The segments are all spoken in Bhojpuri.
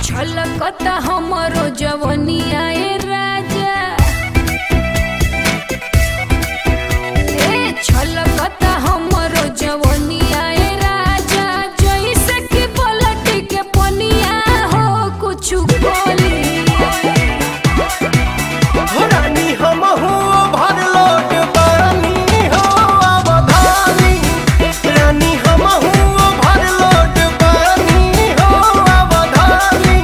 छलकता हमरो जवनिया ए राजा ए छलकता हमरो जवनिया ए राजा जैसे कि पलट के पनिया हो कुछ बोली रानी हमहू भरलोट बानी हो अवधानी रानी हमहू भरलोट बानी हो अवधानी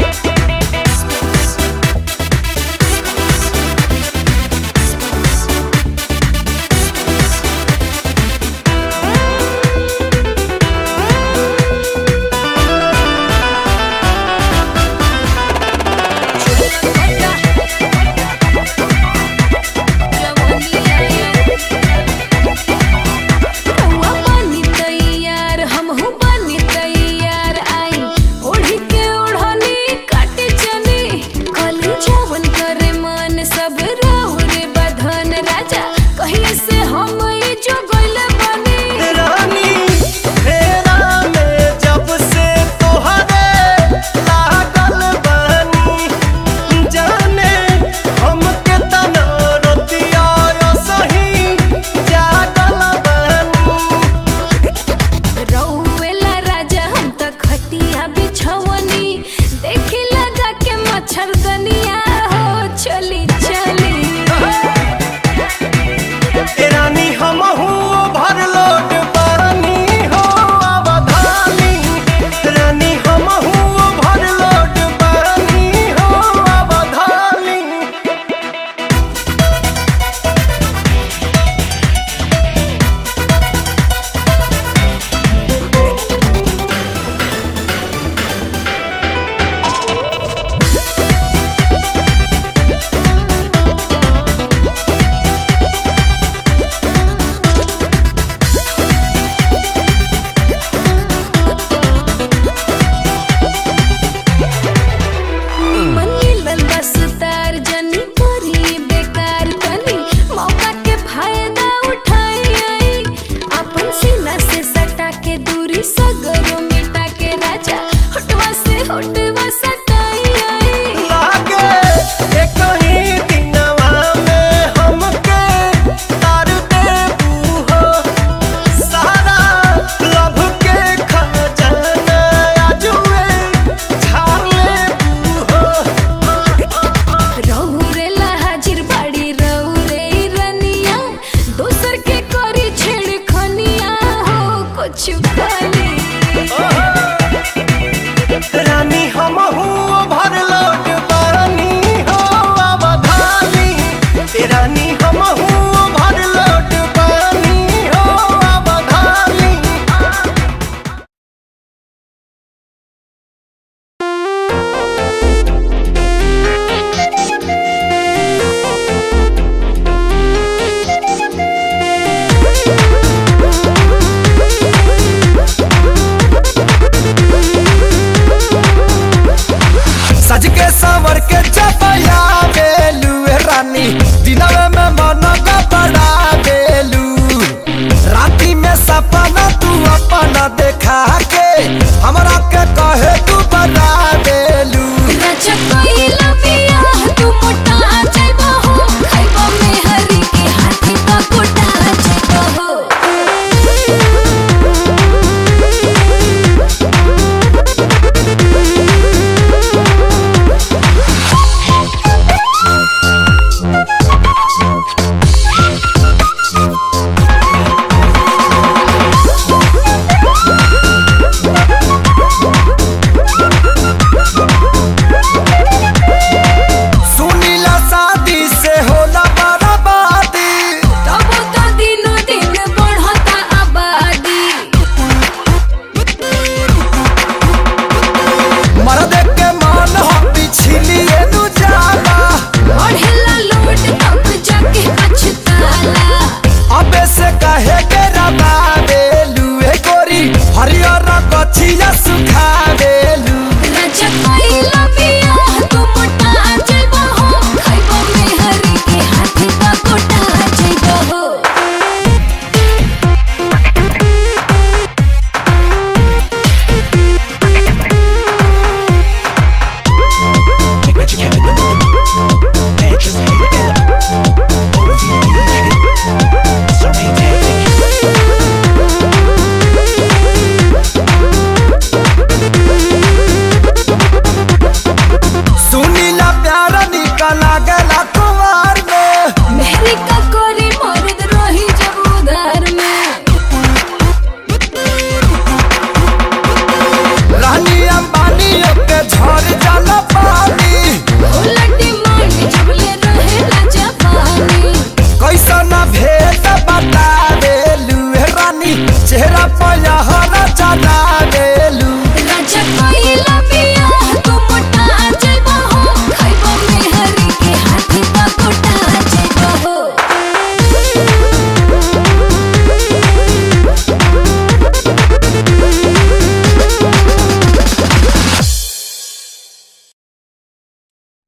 रउआ बनी तैयार, हमहू बनी तैयार, आई ओढ़ी के ओढ़नी काटे चली, कली जवन करे मन सब राहुरे बधन राजा कहिए से हम ई जो गइले बनी रानी फेरा में जब से तोहरे लागल बानी जाने हमके तना रतिया सही जागल बानी रउएला राजा हम त खटिया बिछवनी देखी लगा के मच्छरदनिया हो चली चली रानी हमहू भरलोट बानी हो अवधानी रानी हमहू भरलोट बानी हो अवधानी मनी लंबस तार जनी करी बेकार तनी मौका के फायदा उठाई आई अपन सीना से सटा के दूरी सगरो मिटा के राजा होटवा से होटवा सटाई आई लागे एक ही दिनवा में हमके तार देबू हो सारा लभ के खजाना आजुए झाड़ लेबू हो रहुरेला हाजिर बाड़ी रहुरे रनिया दोसर के करी छेड़खनिया हो कुछ खाली रानी हमहू भरलोट बानी हो अवधानी रानी हमहू भरलोट बानी हो अवधानी सज के सावर के चपया बेलू रानी दिनवे में मन बड़ा बेलू राती में सपना तू अपना देखा के हमरा के कहे तू बड़ा बेलू राजा कोइला पिया तू मोटा जाइबा हो खाइबा में हरी के हाथी का कोटा जाइबा हो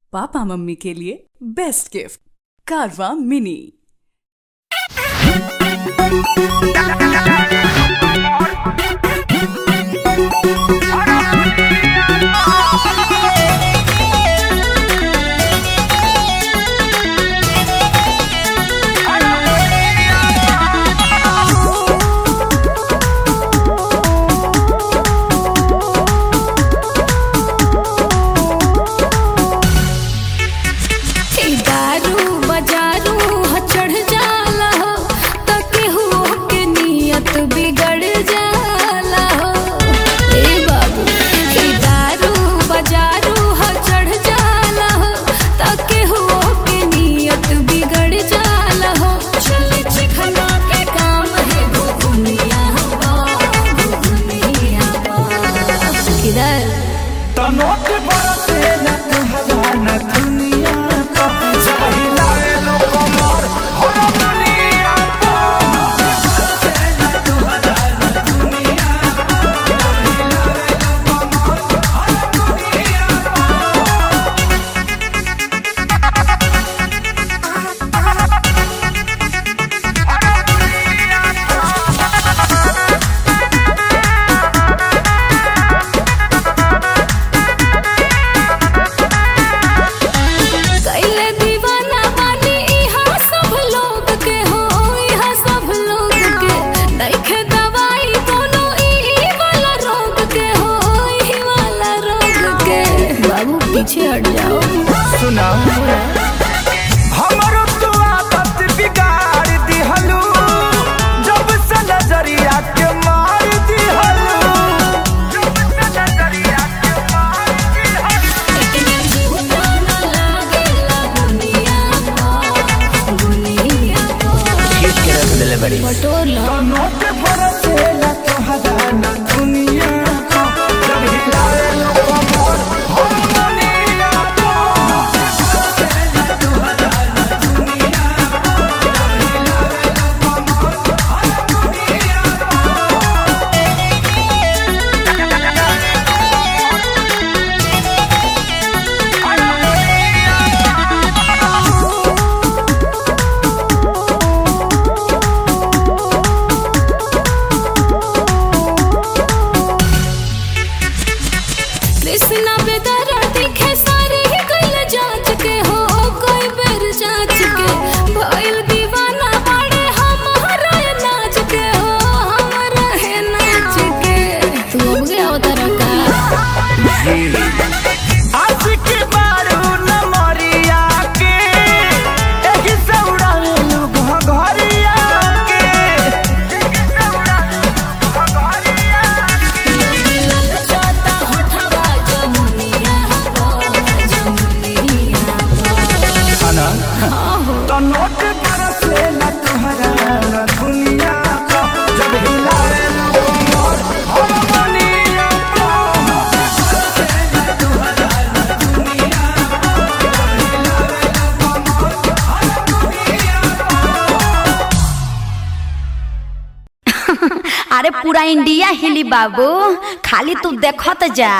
पापा मम्मी के लिए बेस्ट गिफ्ट कारवा मिनी ई दारू बजारू ह चढ़ जाला हो त केहू के नियत बिगड़ जाला हो ए बाबू ई दारू बजारू ह चढ़ जाला हो त केहू के नियत बिगड़ जाला हो चल चिखना के काम है घुघुनिया बा घुघुनिया बा किधर तनोट बरसे न तुहरा न दुनिया का जब हिलाए लो कमर हो दुनिया का कैले दीवाना बानी इहाँ सब लोग के हो इहाँ सब लोग के नइखे दवाई कोनो ई वाला रोग के हो ई वाला रोग के बाबू पीछे हट जाओ सुना हमरो तू आदत बिगाड़ दिहलू जब से नजरिया के मार दिहलू जब से नजरिया के मार दिहलू बटोर लो तनोट बरसे न तुहरा न दुनिया का जब हिलाए लो कमर हो दुनिया का कृष्णा बेदरा दिखे सारे ही कैल जांच के हो कोई बेर जांच के भइल दीवाना बड़े हमारा ये नाच के हो हमारा है नाच के तू हो गया उधर का आज के बारू न मरिया के एही से उड़ावे लोग घरिया के एही से उड़ावे लोग घरिया ललचाता होठवा जमुनिया हो जमुनिया खाना तो नोट बरसे न तुहरा न दुनिया का जब हिलाए लोग मोर हो दुनिया का अरे पूरा इंडिया हिली बाबू खाली तू देखत जा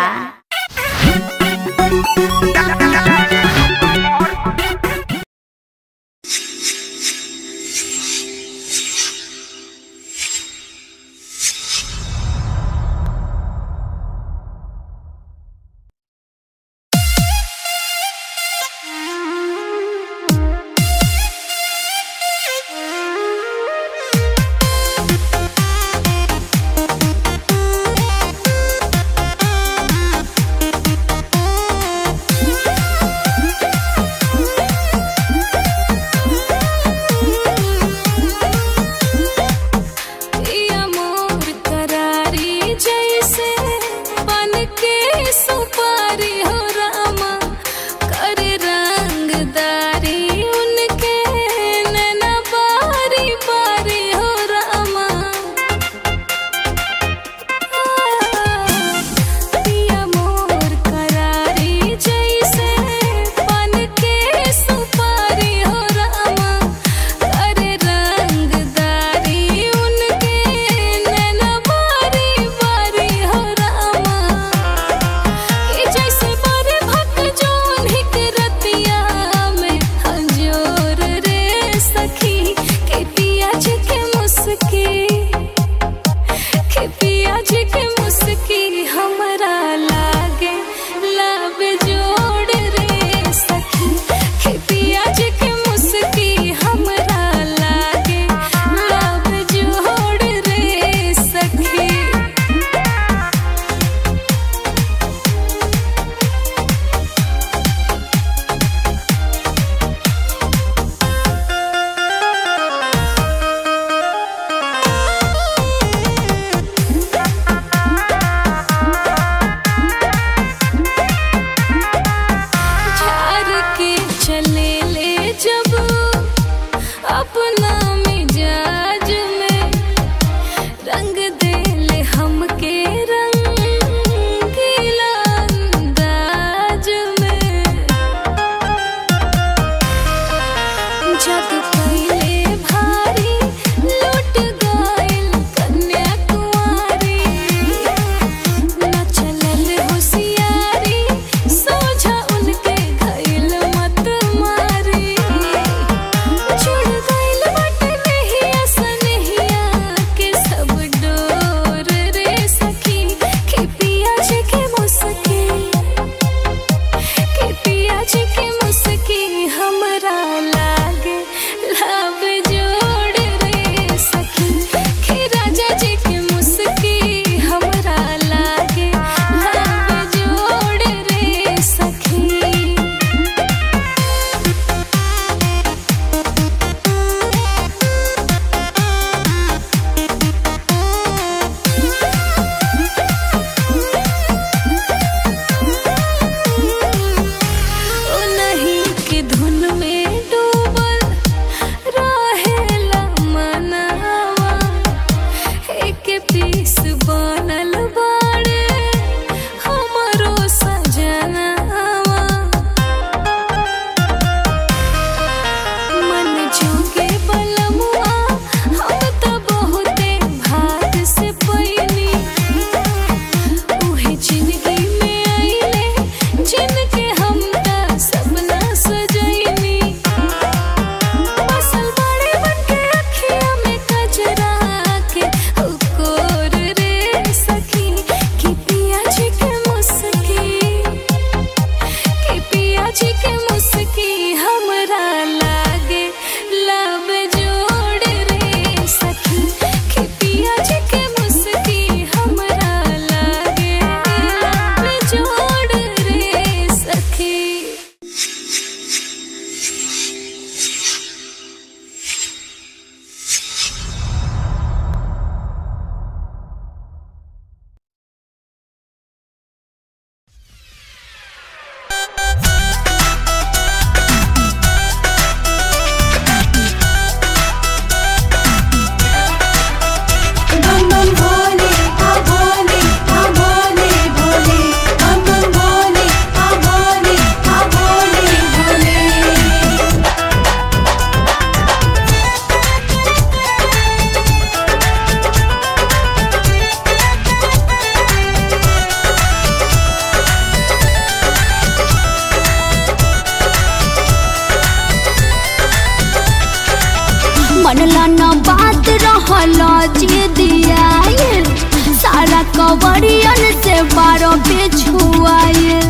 रहला जी दिया सारा कवरियन से बारह पे छुआए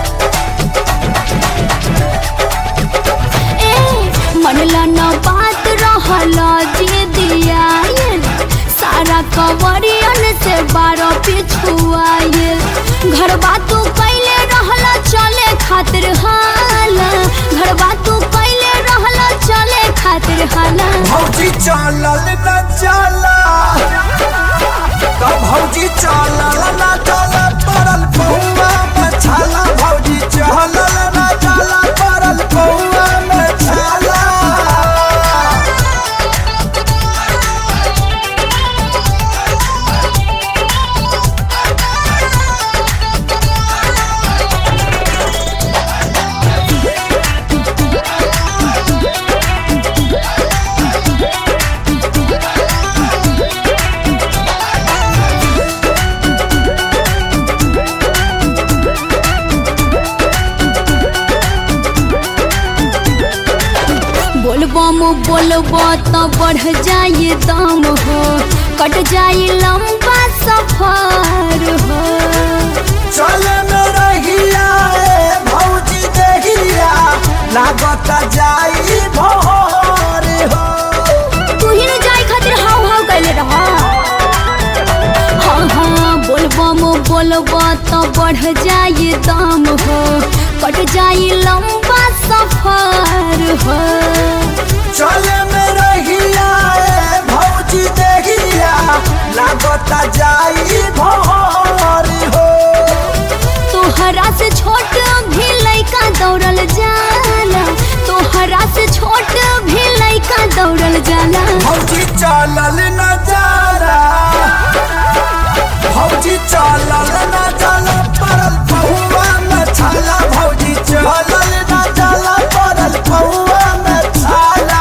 ए मनला न बात रहला जी दिया सारा कवरियन से बारह पे छुआए घर बातू कैले रहला चले खातिर हाला घर बातू कैले रहला चले खातिर हाला भौजी चलल न चला तब भौजी चलल न चला पड़ल पहुआ में छाला भौजी चलल न चला पड़ल पहुआ में छाला बोलबम बोलबो तो बढ़ जाए दम हो कट जाए लंबा सफर हो चले में रहिया ए भौजी देहिया लागत जाई भोर हो तू ही न जाए खातिर हाउ हाउ कैले रह हाँ हाँ बोलबम बोलबो तो बढ़ जाए दम हो कट जाए लंबा सफर हो चले में रहिया ए भौजी देहिया लागत जाई भोर हो तोहरा से छोट भी लइका दौड़ल जाला तोहरा से छोट भी लइका दौड़ल जाला भौजी चलल न जारा भौजी चलल न चला पड़ल पहुआ में छाला भौजी चलल न चला पड़ल पहुआ में छाला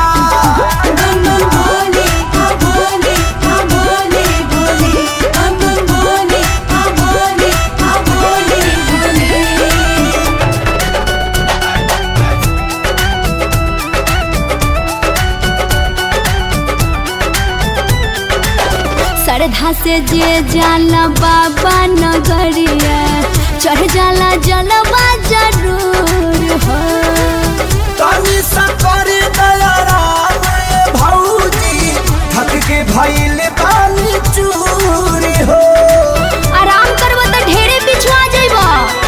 श्रद्धा से जे जाला बाबा नगरिया चढ़ जाला जलवा जरूर हो तनी सकर दयाराम ए भौजी थक के भइल बानी चूरी हो आराम करबो तो ढेरे पिछुआ जइबो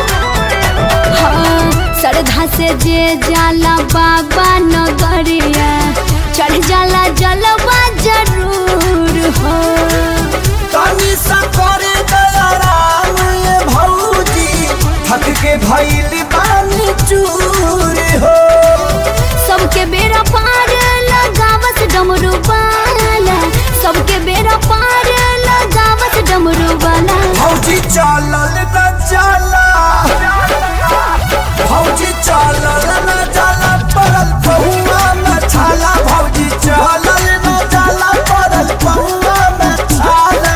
हाँ श्रद्धा से जे जाला बाबा नगरिया चढ़ जाला जलवा जरूर हो तनी सकर दयाराम ए भौजी थक के भइल बानी चूरी हो सबके बेरा पार लगावस डमरू वाला सबके बेरा पार लगावस डमरू वाला भौजी चलल न चला भौजी चलल न चला पड़ल पहुआ में छाला भौजी चलल न चला पड़ल पहुआ में छाला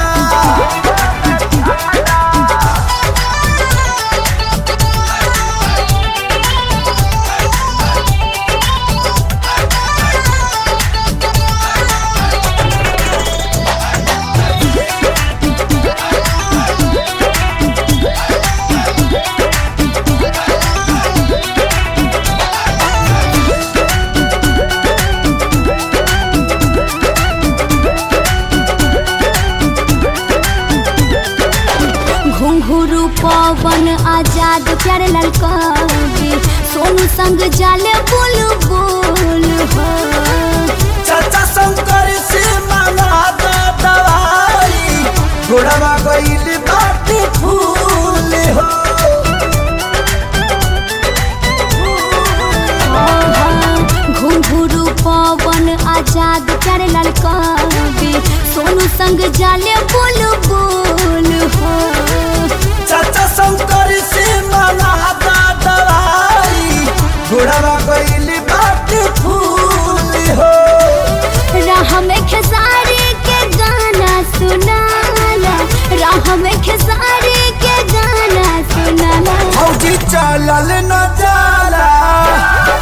घुंघरू पवन आजाद प्यारे लाल कवि सोनू संग जाले बोल बोल हो चाचा शंकर से मांगा दो दवाई गोड़वा गईल बाटी फूल हो घुंघरू पवन आजाद प्यारे लाल कवि सोनू संग जाले बोल बोल हो चाचा शंकर से मांगा दो दवाई गोड़वा गईल बाटी फूल हो राह में खेसारी के गाना सुनाला राह में खेसारी के गाना सुनाला भौजी चलल न जाला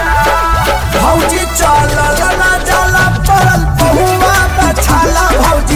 भौजी चलल न जाला पड़ल पहुआ में छाला भौजी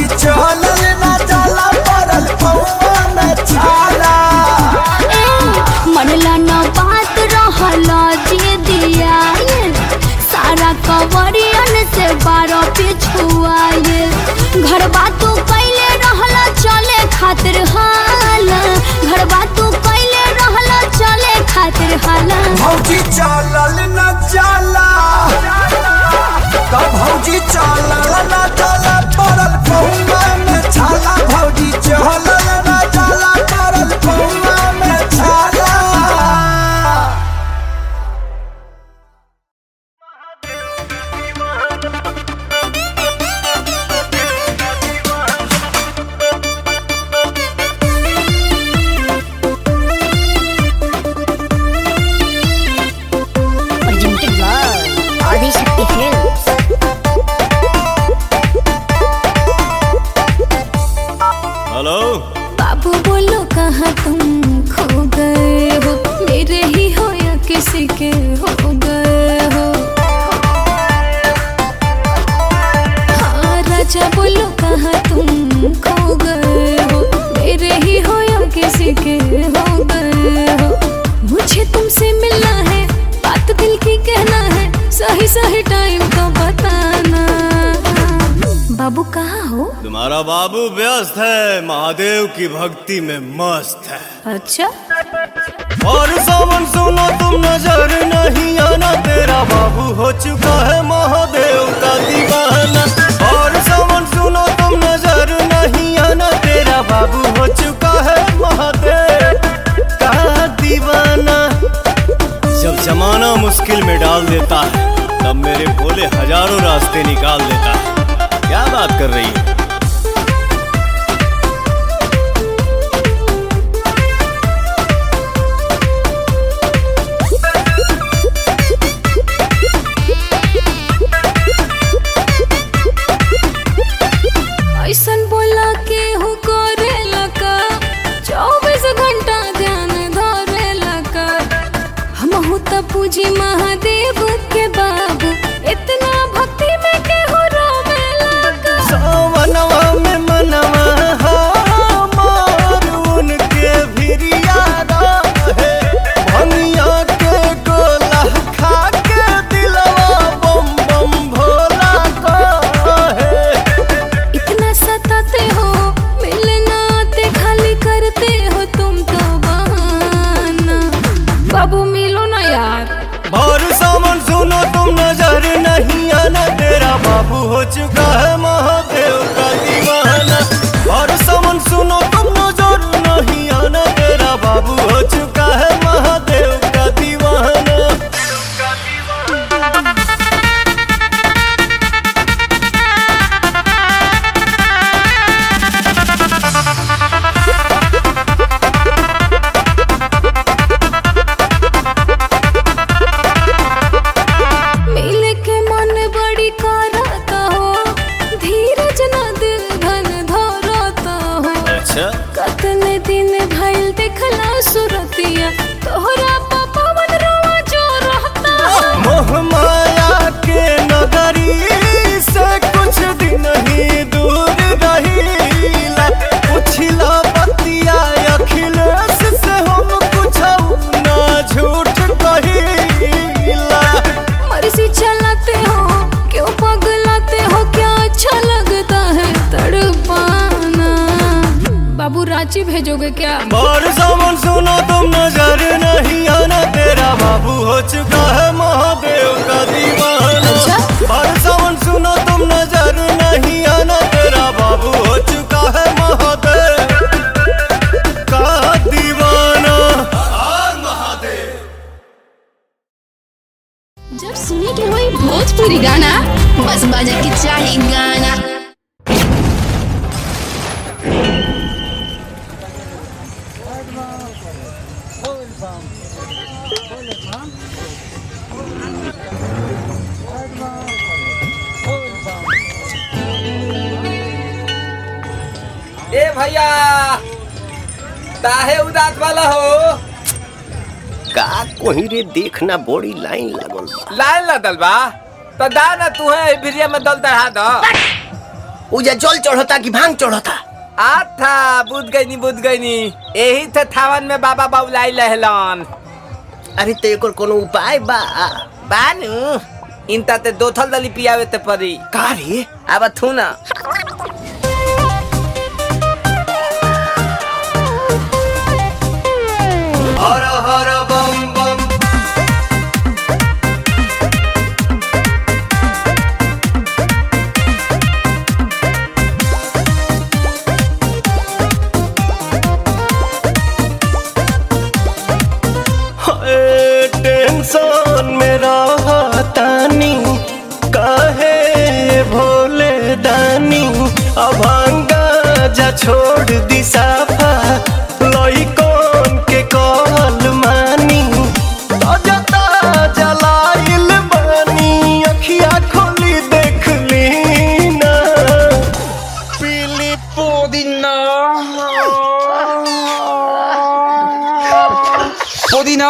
सही सही टाइम तो बताना बाबू कहाँ हो तुम्हारा बाबू व्यस्त है महादेव की भक्ति में मस्त है अच्छा और सावन सुनो तुम नजर नहीं आना तेरा बाबू हो चुका है महादेव का दीवाना और सावन सुनो तुम नजर नहीं आना तेरा बाबू हो चुका है महादेव का दीवाना जब जमाना मुश्किल में डाल देता है तब मेरे भोले हजारों रास्ते निकाल देता है क्या बात कर रही है ऐसन बोला के हूँ करे लका चौबीस घंटा ध्यान धरे लका हम हूँ तो पूजी महादेव के बाबू इतना भक्ति में के हो रोवे लका सावनवा में मनवा हमार उनके भिरिया रहे भंगिया के गोला खा के दिलवा बम बम भोला कहे इतना सताते हो मिलना आते खाली करते हो तुम तो बहाना बाबू मिलो ना यार भर सावन सुनो तुम नजर नहीं आना तेरा बाबू हो चुका है महादेव का दीवाना भर सावन सुनो तुम नजर नहीं आना तेरा बाबू हो चुका है महादेव का दीवाना मिल के मन बड़ी करता हो धीरज न दिल धन धरता हो अच्छा कतने दिन भइल देखला सुरतिया तोहरा पवन रोवा जो रहता हो मोह माया के नगरी से कुछ दिन ही दूर रहीला पुछला बतिया अखिलेश से हम कुछ ना झूठ कहीला मर्जी चलाते हो क्यों पगलाते हो क्या अच्छा लगता है तड़पाना बाबू रांची भेजोगे क्या और सावन सुनो तुम नजर नहीं आना तेरा बाबू हो चुका है महादेव का दीवाना अच्छा? और सावन सुनो तुम नजर नहीं आना तेरा बाबू हो चुका है महादेव का दीवाना जब सुने के होई भोजपुरी गाना बस बजे के चाही गाना ए भैया काहे उदास वाला हो का कोही रे देखना बड़ी लाइन लागल बा लाइन लदल बा तो दा ना तू है भिरिया में दल चढ़ा दो उजा जल चढ़ता कि भांग चढ़ता आथा बुझ गई नी बुझ गई नी यही थे थावन में बाबा बाबुलाई लहलन अरे तो एकर कोनो उपाय बा बानू इनता ते दो थल दली पियावे ते परी का रे अब थू ना हर हर बम बम हाय, टेंशन में रहतानी काहे भोले दानी अभांगा जा छोड़ दी साफा लइकन के कहल मानी ताजा ताजा लाइल बानी अखिया खोली देख ली ना पीली पुदीना पुदीना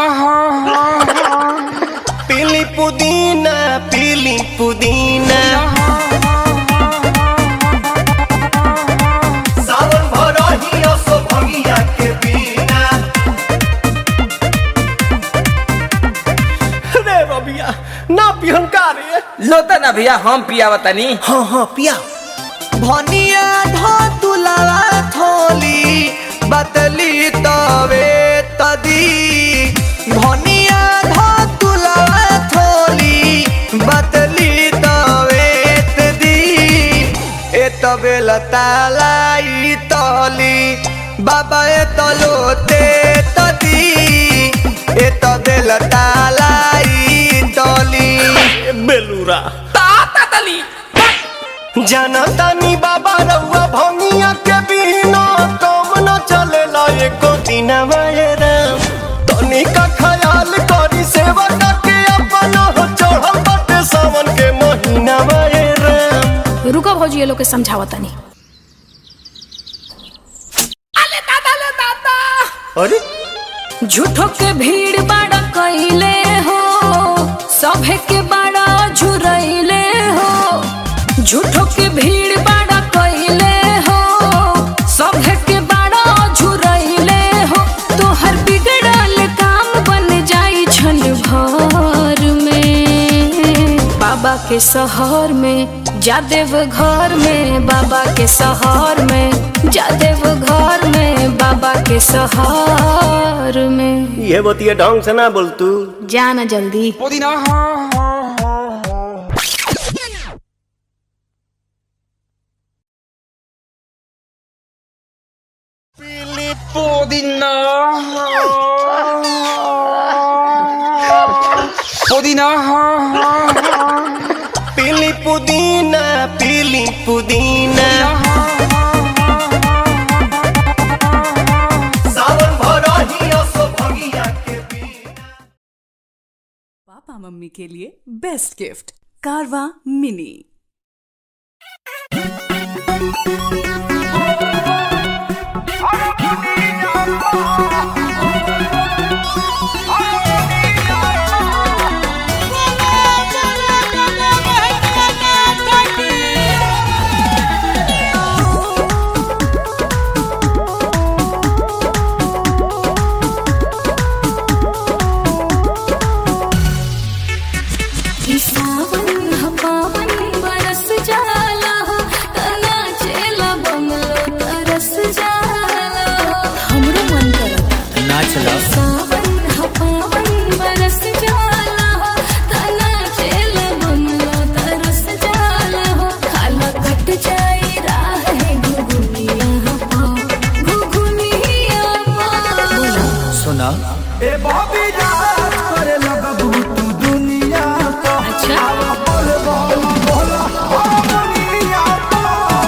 पीली पुदीना पीली पुदीना सावन भरही असो भंगिया के बिना रे भैया ना पिहन का रे लोता ना भैया हम पियावा तनी हाँ हाँ पिया भनिया ढो तुलावा थोली बतली तवे तदी भनिया ढो तुलावा थोली बतली तवे तदी ए तबे लतालाई तली बाबा ए तलोते तदी ए तबे लतालाई तली बेलूरा ताता तली जनतानी बाबा रउआ भंगिया के बिना काम न चलेला एको दिन राम तनी का ख्याल करी सेवा के अपन हो चढ़ल बाटे सावन के महीना राम रुको भौजी ये लोग के समझावा तनी अले दादा ले दादा अरे झूठो के भीड़ बाड़ा कैले हो सभे के बाड़ा झुरैले हो झूठो के भीड़ बाड़ा कैले हो सभे के बाड़ा झुरैले हो तोहर बिगड़ल काम बन जाई छन भर में बाबा के शहर में जादेव घर में बाबा के शहर में जादेव घर में बाबा के शहर में ये बतिया ढंग से ना बोल तू जाना जल्दी पीली पुदीना पीली पुदीना सावन भरही असो भंगिया के पापा मम्मी के लिए बेस्ट गिफ्ट कारवा मिनी ई सावन ह पावन बरस जाला हो तना चेला बंगलो तरस जाला हो हमरो मन करता ना चला सावन ह पावन बरस जाला हो तना चेला बंगलो तरस जाला हो खाला कट जाई राह है घुघुनिया पा घुघुनिया पा सुना ए बॉबी राज करे लगबू तू दुनिया को अच्छा बोल बोल बोल ओ दुनिया को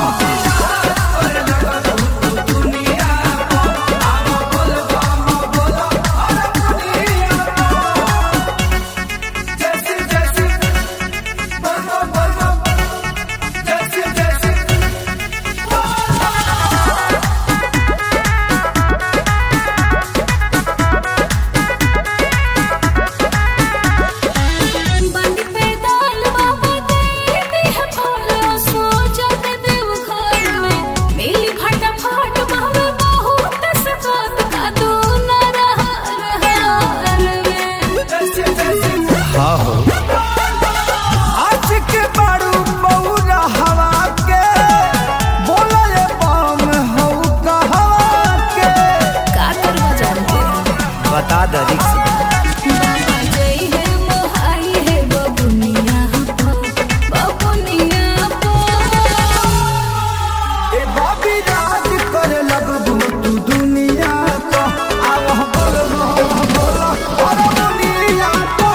जैसे जैसे बोल बोल बोल जैसे जैसे बंद पे दाल बाबा देती है फूलो सो जाते देव घर में मिली फटाफट बाबा बहुत सकत का दो न रहा रहा में हाँ हो आज के बारू बौरा हवा के बोला ये बम हो कहवा के का करवा जानते बता दे रिक्स बाबा जय है मोहाई है बबुनिया बबुनिया ए बॉबी राज करे लगबू तू दुनिया को आव बोल बोल बोल और दुनिया को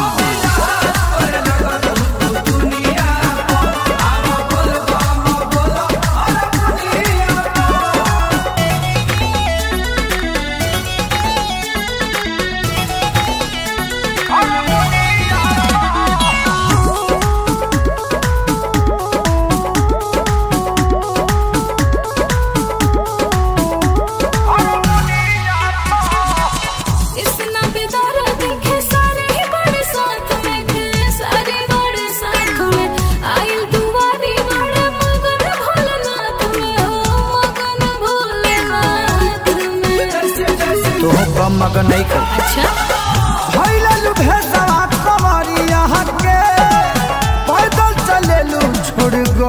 इतना बेदारा देखे सारे ही बड़े साथ में थे सारे बड़े साथ में आइल दुआरी बड़े मगन भोलेनाथ में हो मगन भोलेनाथ में तो हम कम मगन नहीं कर अच्छा भइला लुभे सवा कमरिया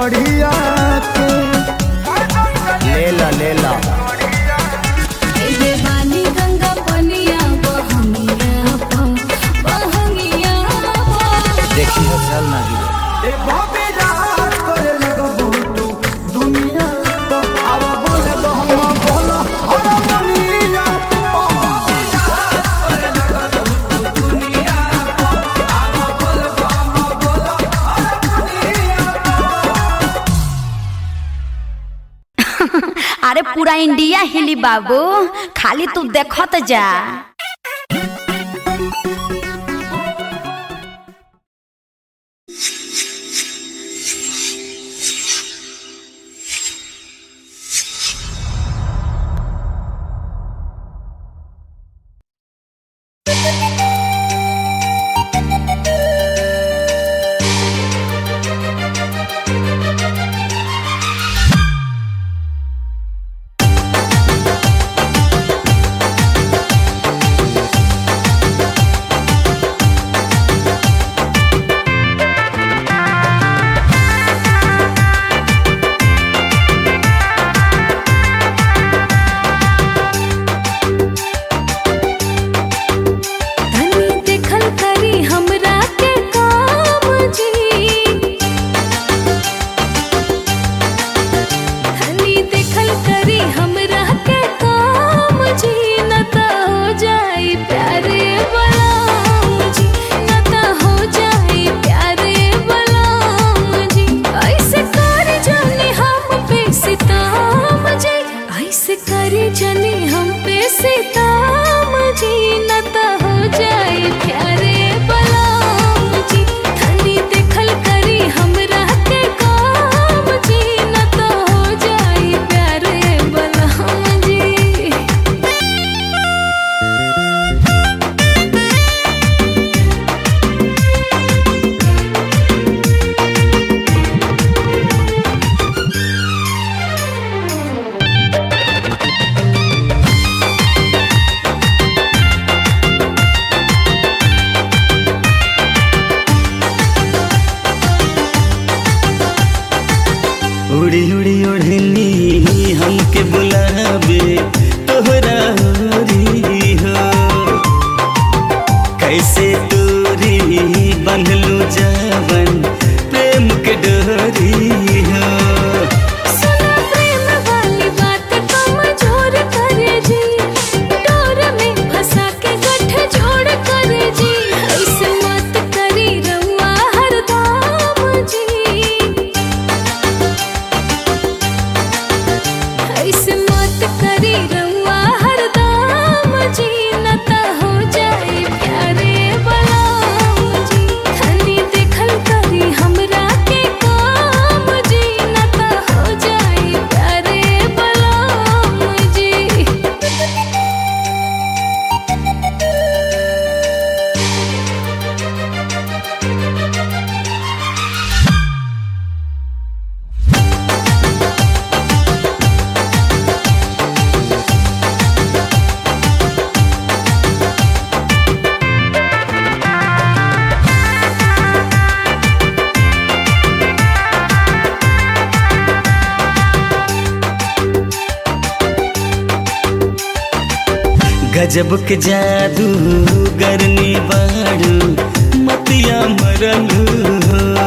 गड़िया के ले ला ले ला एहे बानी गंगा पनिया बहंगिया पा बहंगिया पा देखी हो चल ना गिरे ए बाबे रात करे लगबो तू दुनिया तो आवा बोले तो हम बोलो अरे दुनिया अरे पूरा इंडिया हिली बाबू खाली तू देखत जा धनी देखल करी हमरा के काम जी धनी देखल करी हमरा के काम जी न त हो जाई प्यारे बलाम जी न त हो जाई प्यारे बलाम जी ऐसे कर जाने हम पे सिताम जी ऐसे कर जाने हम पे सिताम जी न त हो जाई प्यारे बलाम जी धनी देखल करी हमरा के काम जी न त हो जाई प्यारे बलाम जी उड़ी उड़ी उड़नी हमके बुलावे तोहरा होरी हो कैसे तोरी बंधलू जावन प्रेम के डोरी हो सुना प्रेम वाली बात कमजोर करे जी डोर में फंसा के गठ जोड़ करे जी ऐसे मत करी रउआ हरदम जी ऐसे मत करी रउआ हरदम जी न त हो जाई प्यारे बलाम जी धनी देखल करी हमरा के काम जी न त हो जाई प्यारे बलाम जी गजब के जादू गरनी बाड़ू मतिया मरलू हो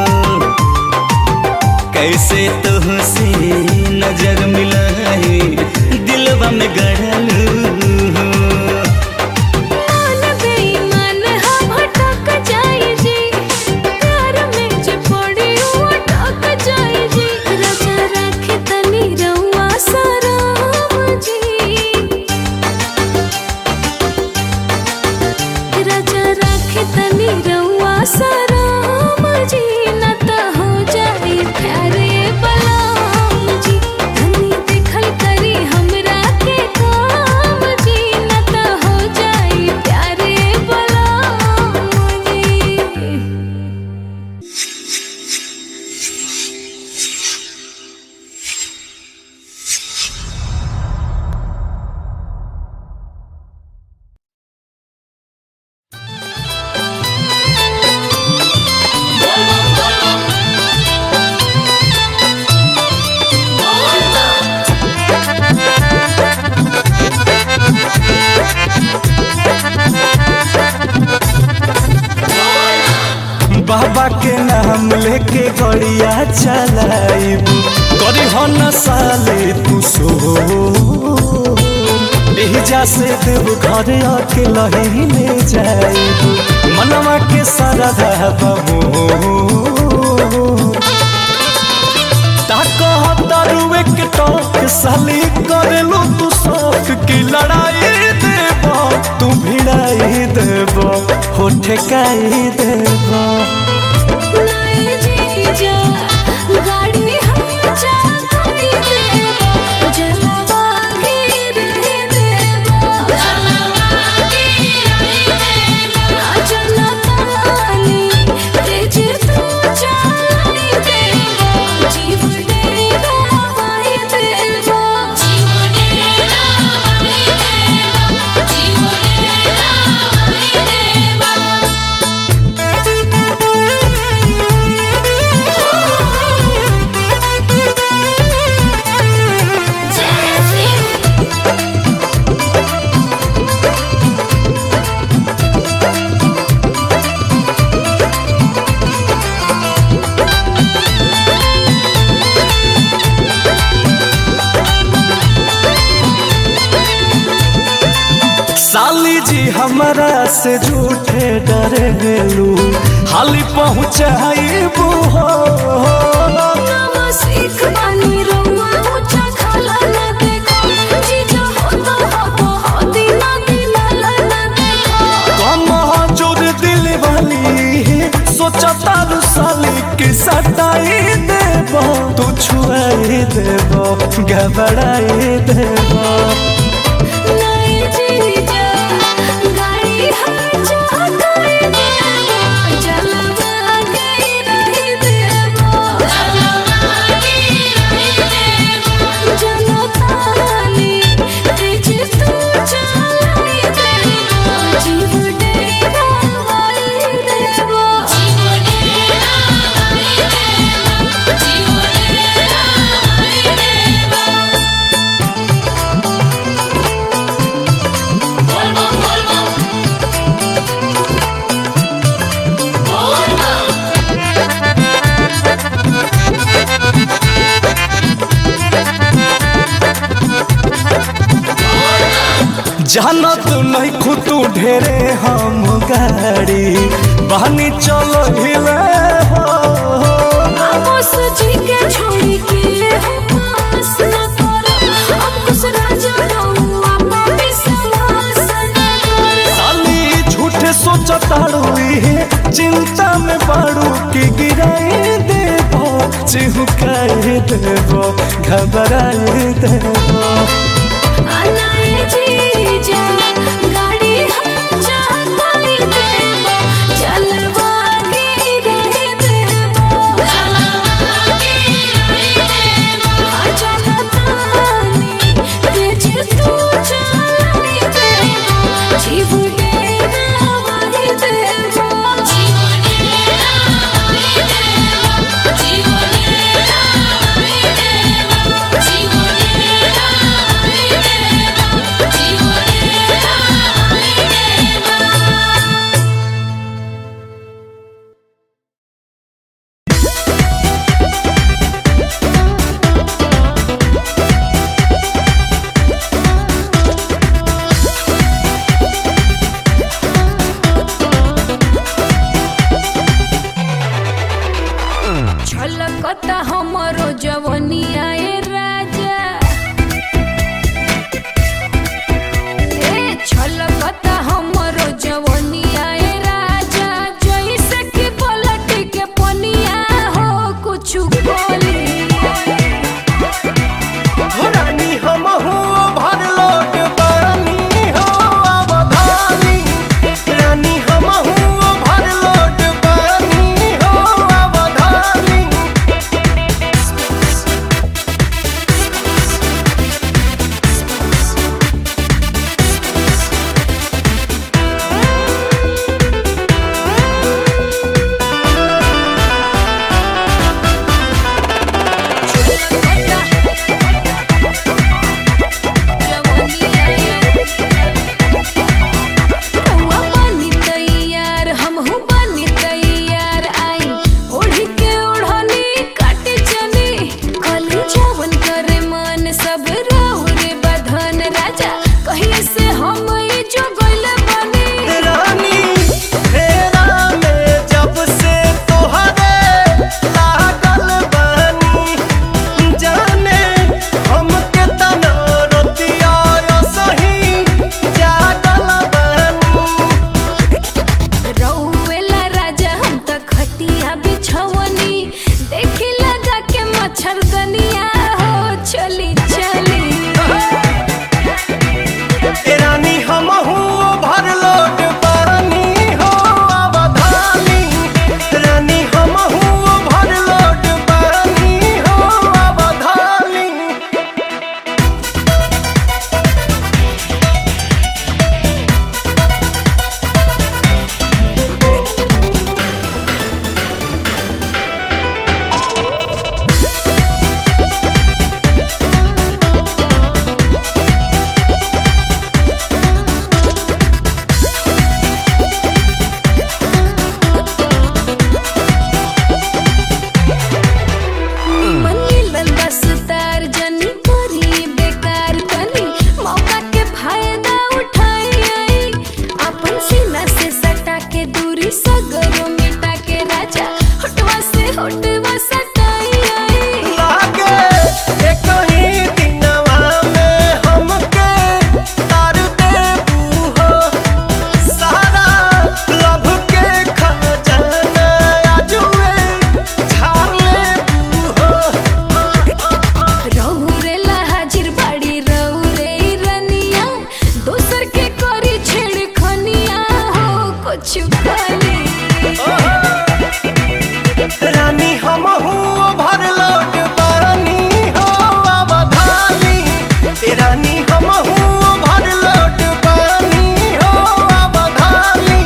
कैसे तो से नजर मिलाए दिलवा में गड़लू हो मान बेईमान हम हटक जाई जी प्यार में जे पड़ी वो अटक जाई जी राजा राखे तनी रउआ सराम जी राजा राखे तनी रउआ सराम जी न त हो जाई प्यारे बलाम जी धनी देखल करी हमरा के काम जी न त हो जाई प्यारे बलाम जी रे बाबा के नाम लेके गड़िया चलाइब करी हो न साले तू सो एहिजा से देव घर आके लही ले जाइब मनवा के सारा बमो तारुए के टोक साली करेलो तू शौक की लड़ाई देब तू भिड़ाई देब हो ठेकाई देब नए जीजा गाड़ी हम चाहती देवा जलवा के रहे देवा जलवा के रहे देवा जलतानी तेज तू चाहती देवा जीव डेरा वाई देवा जीव डेरा वाई देवा जीव डेरा वाई देवा साली जी हमारा से झूठे डरेलू हाली पहुँचाइबू हो नाम सीख बानी रउआ ऊंचा खाला न देखो जीजा हो तो हो हो दीना दीना न देखो कम जोर दिल वाली सोचा तारू साली के सटाई देब तू छुआई देब घबराई देब नए जीजा गाड़ी हम चाहते देवा जलवा के रही देवा जलवा के रही देवा जनतानी तेज तू चलाई देवा जीव डेरा वाई देवा जीव डेरा वाई देवा जीव डेरा वाई देवा जानत नहीं खुतू ढेरे हम गाड़ी बहनी चलो हिले हो आपस जी के छोड़ी के हम पास न करो अंकुश राजा रहुआ पापी समास न करो साली झूठे सोचताड़ू इहे चिंता में बाड़ू की गिराई देबो चिहुकाई देबो घबराई देबो अनाए जीजा गाड़ी हम चाहताई देवा जलवा के रहे देवा जलवा के रहे देवा जनतानी तेज तू चलाई देवा जीव डेरा वाई देवा जीव डेरा वाई देवा जीव डेरा वाई देवा जीव डेरा वाई के दूरी सगरो मिटा के राजा होटवा से होटवा सटाई आई लागे एक ही दिनवा में हमके तार देबू हो सारा लभ के खजाना आजुए झाड़ लेबू हो रहुरे हाजिर बाड़ी रहुरे रनिया दोसर के करी छेड़खनिया हो कुछ खाली रानी हम हूँ भर लोट पानी हो अवधानी रानी हम हूँ भर लोट पानी हो अवधानी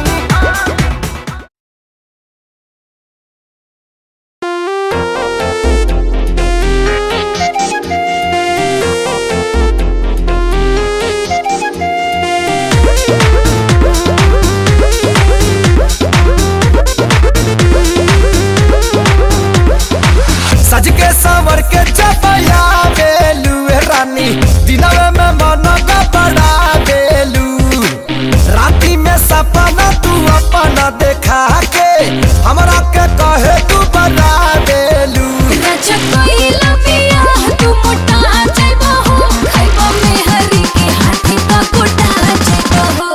सज के सावर के चपया बेलू ए रानी दिनवे में मन का बड़ा बेलू राती में सपना तू अपना देखा के हमरा के कहे तू बड़ा बेलू राजा कोइला पिया तू मोटा जाइबा हो खाइबा में हरी के हाथी का कोटा जाइबा हो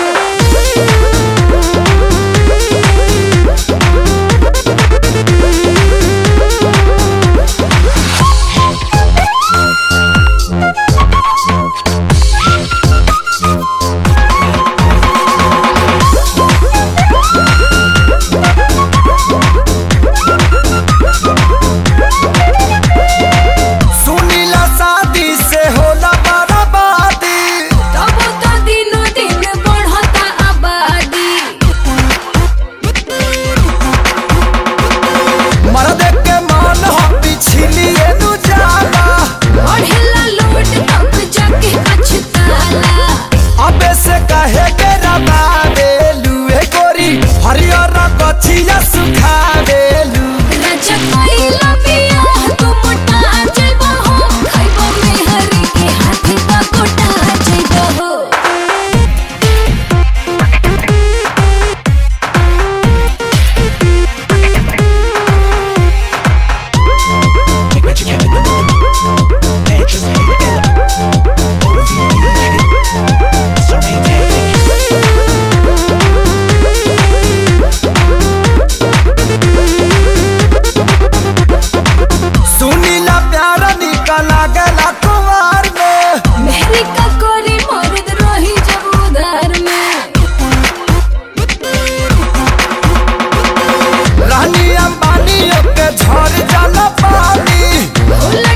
सुनीला शादी से होला बर्बादी तब तो दिनो दिन बढ़ता आबादी मर्द के मन हो पिछलिए नु जाला बढ़ेला लोट तब जाके पछताला अबे से कहे के रबा बेलू ए गोरी हरियर कछिया सुखा बेलू राजा कोइला पिया तू मोटा जाइबा हो खाइबा में हरी के हाथी का कोटा जाइबा हो सुनीला प्यारा निकला गला कुमार में मेहरी का कोरी मर्द रही जब उधार में रानी अंबानी के झड़ जाला पानी उलट